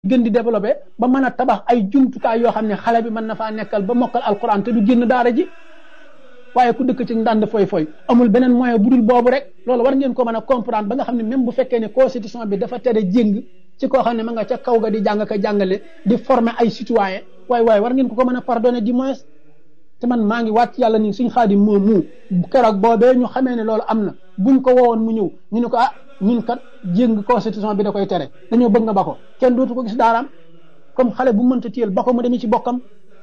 gën di développé ba mën a tabax ay jumtukaay yoo xam ne xale bi mën na faa nekkal ba mokkal alquran te du génn daara ji waaye ku dëkk ci ndànd foy foy amul beneen moyen bu dul boobu rek loolu war ngeen ko mën a comprendre ba nga xam ne même bu fekkee ne constitution bi dafa tere jéng ci koo xam ne ma nga ca kaw ga di jàng ka jàngale di former ay citoyen waaye waaye war ngeen ko ko mën a pardonner du moins te man maa ngi wàcc yàlla ni suñ xaadim moom mu keroog boobee ñu xamee ne loolu am na buñ ko woowoon mu ñëw ñu ne ko ah ñun kat jéng constitution bi da koy tere dañoo bëgg nga ba ko kenn dootu ko gis daaraam comme xale bu mënta téyel ba ko mu demee ci bokkam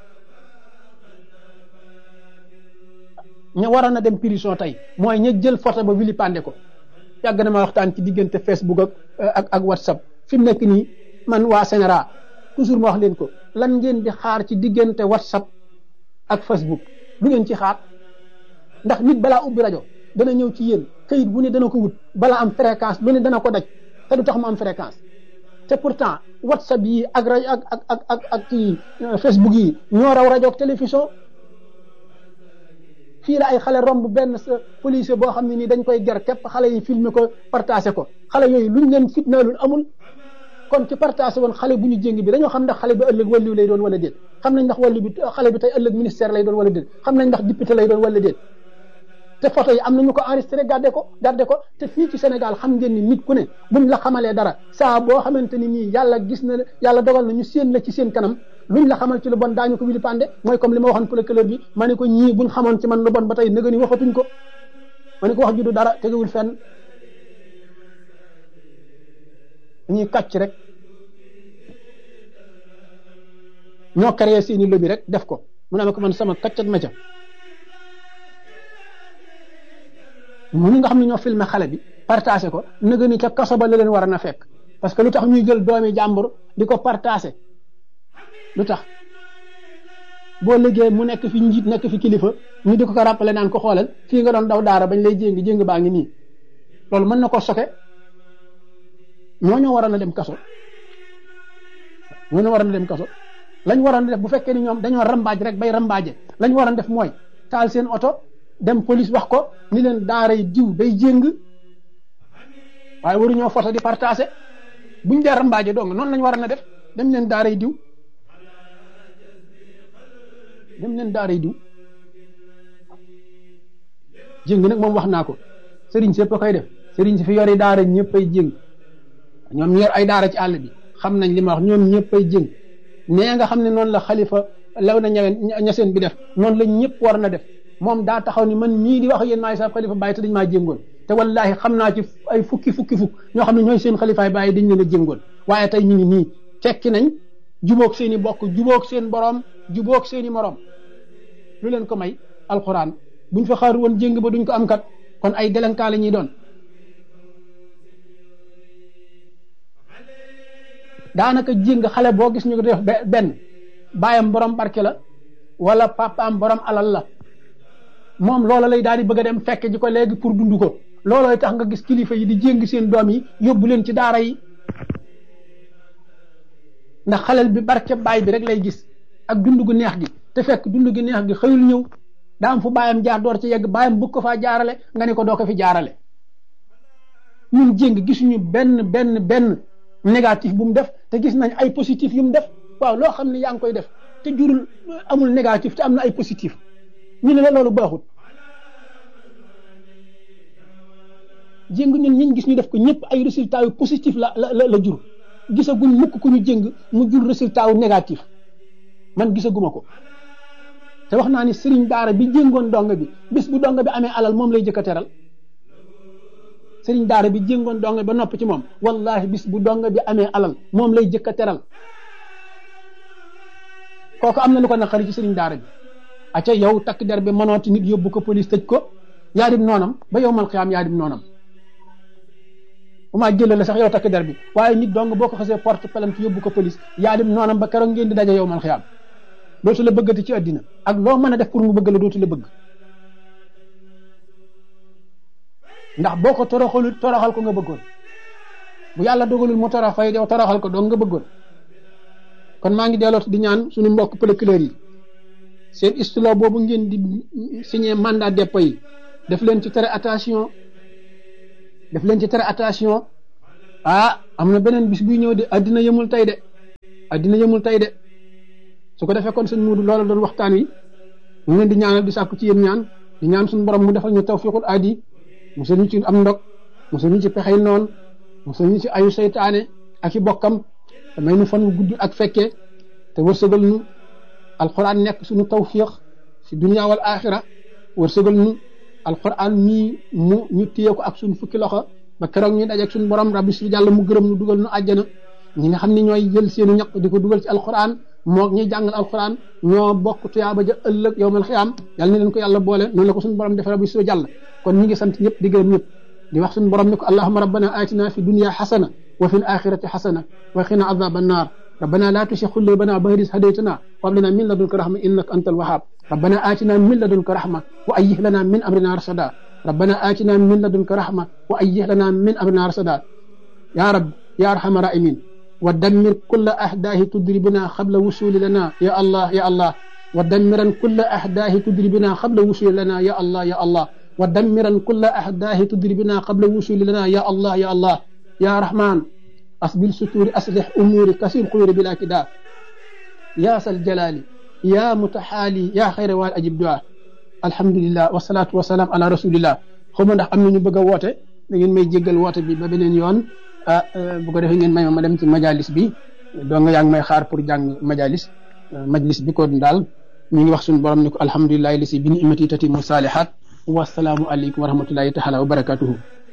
ña waroon a dem prison tey mooy ña jël photo ba wili pande ko yàgg na ma waxtaan ci diggante Facebook ak ak ak WhatsApp fi mu nekk nii man waa Sénéra toujours ma wax leen ko lan ngeen di xaar ci diggante WhatsApp ak Facebook lu ngeen ci xaar ndax nit balaa ubbi rajo dana ñëw ci yéen këyit bu ne dana ko wut balaa am fréquence lu ne dana ko daj te du tax mu am fréquence te pourtant WhatsApp yi ak rajo ak ak ak ak ak ci Facebook yi ñoo raw rajo ak télévision fii la ay xale romb benn sa policier boo xam ne nii dañ koy ger képp xale yi filmer ko partagé ko xale yooyu luñ leen fitnaalul amul kon ci partagé woon xale bu ñu jéng bi dañoo xam ndax xale bi ëllëg wàllu lay doon wala déet xam nañ ndax wàllu bi xale bi tey ëllëg ministère lay doon wala déet xam nañ ndax député lay doon wala déet te photo yi am nañu ko enregistré gardé ko gardé ko te fii ci Sénégal xam ngeen ni nit ku ne buñ la xamalee dara saa boo xamante ni nii yàlla gis na yàlla dogal na ñu séen la ci seen kanam luñ la xamal ci lu bon daañu ko wili pande mooy comme li ma waxoon procureur bi ma ne ko ñii buñ xamoon ci man lu bon ba tey nëga ni waxatuñ ko ma ne ko wax ju du dara tegewul fenn ñuy kàcc rek ñoo créé seeni lobby rek def ko mu ne ko man sama kàccat ma ca mënu nga xam ne ñoo filmé xale bi partagé ko nëga ni ca kaso ba la leen war a na fekk parce que lu tax ñuy jël doomi jàmbur di ko partagé lu tax boo liggéey mu nekk fi njiit nekk fi kilifa ñu di ko ko rappelé naan ko xoolal fii nga doon daw daara bañ lay jéngi jéng baa ngi nii loolu mën na ko soke ñoo ñoo waroon a dem kaso ñoo ñoo waroon a dem kaso lañ waroon a def bu fekkee ni ñoom dañoo rambaaj rek bay rambaaje lañ waroon def mooy taal seen oto dem police wax ko ni leen daaray diw day jéng waaye waruñoo photo di partagé buñ dee rambaaje dong noonu lañ waroon a def dem leen daaray diw dem leen daaray diw jéng nag moom wax naa ko sëriñ si yëpp a koy def sëriñ si fi yori daara ñëpp ay jéng ñoom ñu yor ay daara ci àll bi xam nañ li ma wax ñoom ñëpp ay jéng nee nga xam ne noonu la xalifa law na ñaween ñaseen bi def noonu la ñëpp war na def moom daa taxaw ni man mii di wax yéen maay sa xalifa bàyyi te dañ maa jéngoon te wallahi xam naa ci ay fukki fukki fukk ñoo xam ne ñooy seen xalifaay bàyyi dañ leen a jéngoon waaye tey ñu ngi nii fekki nañ jubóog seen i bokk jubóog seen borom jubóog seen i morom lu leen ko may alquran buñ fa xaar woon jéng ba duñ ko am kat kon ay délinquant la ñuy doon daanaka jéng xale boo gis ñu ko def benn baayam borom barke la wala papaam borom alal la moom loola lay daal di bëgg a dem fekk ji ko léegi pour dund ko loolooy tax nga gis kilifa yi di jéng seen doom yi yóbbu leen ci daara yi ndax xalel bi barke baay bi rek lay gis ak dund gu neex gi te fekk dund gu neex gi xëyul ñëw daa am fu baayam jaar door ci yegg baayam bëgg ko faa jaarale nga ne ko doo ko fi jaarale ñun jéng gisuñu benn benn benn négatif bu mu def te gis nañ ay positif yu mu def waaw loo xam ne yaa ngi koy def te jurul amul négatif te am na ay positif ñu ne la loolu baaxut jéng ñun ñiñ gis ñu def ko ñëpp ay résultats yu positif la la la jur gisaguñ mukk ku ñu jéng mu jur résultat wu négatif man gisaguma ko te wax naa ni sëriñ daara bi jéngoon dong bi bis bu dong bi amee alal moom lay jëkk a teral sëriñ daara bi jéngoon dong ba nopp ci moom wallahi bis bu dong bi amee alal moom lay jëkk a teral kooku am na lu ko naqari ci sëriñ daara bi acca yow takk der bi mënooti nit yóbbu ko police tëj ko yaa dim noonam ba yow mal xiyaam yaa dim noonam bu maa jëlee la sax yow takk der bi waaye nit dong boo ko xasee porte plainte yóbbu ko police yaa dim noonam ba keroog ngeen di daje yow mal xiyaam dootu la bëggati ci àddina ak loo mën a def pour mu bëgg la dootu la bëgg ndax boo ko toroxalul toroxal ko nga bëggoon bu yàlla dogalul mu torox fay yow toroxal ko dong nga bëggoon kon maa ngi delloot di ñaan suñu mbokk procureur yi seen istilo boobu ngeen di signé mandat dépôt yi def leen ci tere attention def leen ci tere attention ah am na beneen bis buy ñëw de àddina yëmul tey de addina yëmul tey de su ko defee kon sëñ Muudu loola doon waxtaan wi ñu leen di ñaanal di sàkku ci yéen ñaan di ñaan suñu borom mu defal ñu tawfiqul aadi musal ñu ci am ndog musal ñu ci pexey noon musal ñu ci ayu seytaane ak i bokkam te may nu fan wu gudd ak fekkee te wërsëgal nu alquran nekk suñu tawfiq fi dunia wal axira wërsëgal nu alquran mii mu ñu téye ko ak suñu fukki loxo ba keroog ñu dajeeg suñu borom rabbi su jàll mu gërëm nu dugal nu àjjana ñi nga xam ne ñooy jël seenu ñaq di ko dugal ci alquran moo ñuy jàngal alquran ñoo bokk tuyaaba ja ëllëg yowmal xiyaam yàlla na leen ko yàlla boole noonu la ko suñu borom defee rabbi su jàll kon ñi ngi sant ñëpp di gërëm ñëpp di wax suñu borom ni ko allahuma rabbana atina fi dunia xasana wa fi l axirati xasana wa xina azaba annar ربنا لا تشيخ قلوبنا بعد إذ هديتنا وهب لنا من لدنك رحمة إنك أنت الوهاب ربنا آتنا من لدنك رحمة وأيه لنا من أمرنا رشدا ربنا آتنا من لدنك رحمة وأيه لنا من أمرنا رشدا يا رب يا أرحم الراحمين ودمر كل أحداه تدربنا قبل وصول لنا يا الله يا الله ودمرا كل أحداه تدربنا قبل وصول لنا يا الله يا الله ودمرا كل أحداه تدربنا قبل وصول لنا يا الله يا الله يا رحمن أسبل ستور أصلح أموري كسير خير بلا كدا يا ذا الجلال يا متحالي يا خير وال أجب دعاء الحمد لله والصلاة والسلام على رسول الله xawma ndax am nañu bëgg a woote da ngeen may jéggal woote bi ba beneen yoon ah bu ko defee ngeen may ma dem ci majalis bi doo nga yaa ngi may xaar pour jàng majalis majlis bi ko daal ñu ngi wax suñu borom ni ko alhamdulilahi li si bi ni imati tati mu saalihaat wasalaamu aleykum wa rahmatullahi taala wa barakatuhu